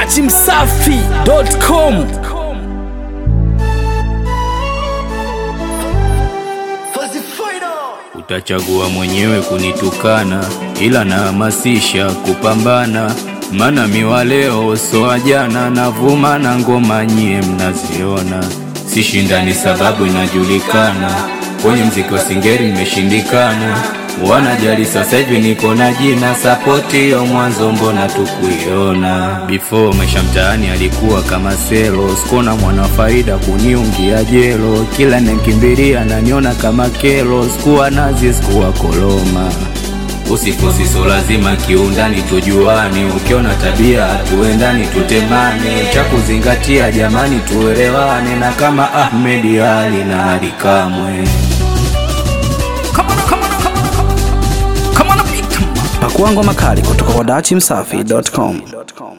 dachimsafi.com Utachagua mwenyewe kunitukana, ila nahamasisha kupambana, mana miwa leo soa jana, navuma na ngoma nyie mnaziona, sishindani sababu inajulikana, kwenye mziki wa singeri nimeshindikana, wanajali sasa hivi niko na jina, sapoti hiyo mwanzo mbona tukuiona, before maisha mtaani alikuwa kama selo, sikona mwana faida kuniungia jelo, kila nikimbilia naniona kama kelo, sikuwa nazi sikuwa koloma Usifosi so lazima kiundani tujuane, ukiona tabia tuendani tutemane, cha kuzingatia jamani tuelewane, na kama Ahmed Ali na Ali Kamwe. pakua ngoma kali kutoka kwa dachimsafi.com